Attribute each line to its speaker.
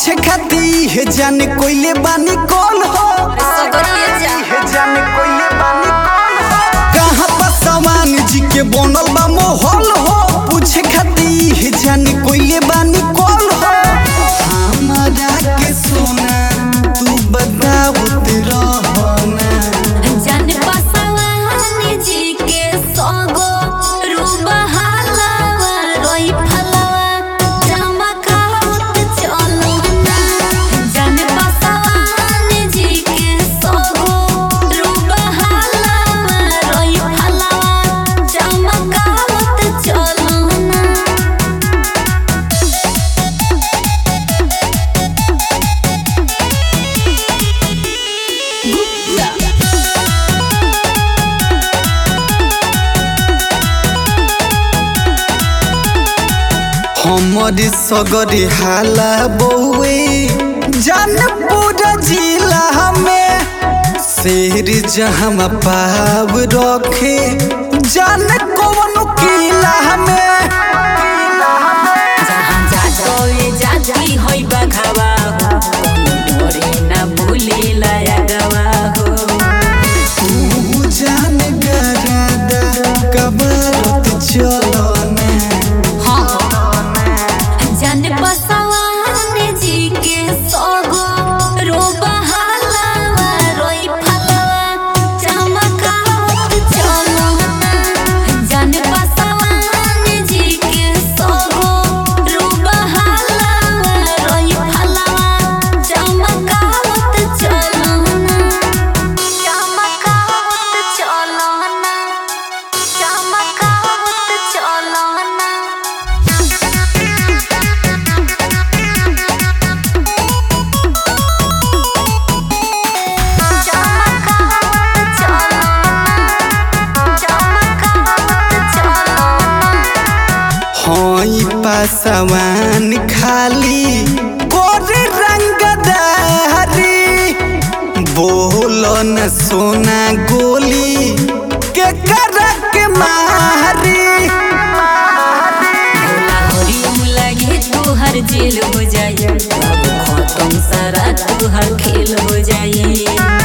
Speaker 1: पूछे खाती है जाने कोइले बानी कौन हो
Speaker 2: सगरिए जा
Speaker 1: है जाने कोइले बानी कौन हो कहाँ पसवान जी के बनल बा मोहल हो पूछे खाती है जाने कोइले बानी कौन हो हमारा के सोना तू बतावत रहना
Speaker 2: जन बसवानी जी के सगो रूबहाला रोई फलवा चमकावत चलो ना जन बसवानी जी के सगो रूबहाला रोई फलवा चमकावत चलो ना
Speaker 1: हमर सगरी हाला बउए जानपुर जिला में शेर जहाँ पाव रखे जान कौन किला में
Speaker 2: जहाँ जातोए जाती होई बघावा हो कोनो डोरे ना भूले लाया गवा हो
Speaker 1: तू जान गरादा कबरत चलो
Speaker 2: जन बसवान जी के सगो रोबहाला रोई फलवा चमकावत चलो जन बसवान जी के सगो रोबहाला रोई फलवा चमकावत चलो चमकावत चलो चमकावत चलो
Speaker 1: हई पासवान खाली गोरे रंगदारी बोल न सोना गोली के करक मारी
Speaker 2: तुहर जेल हो जाए बाबू खत्म सारा तुहर खेल हो जाए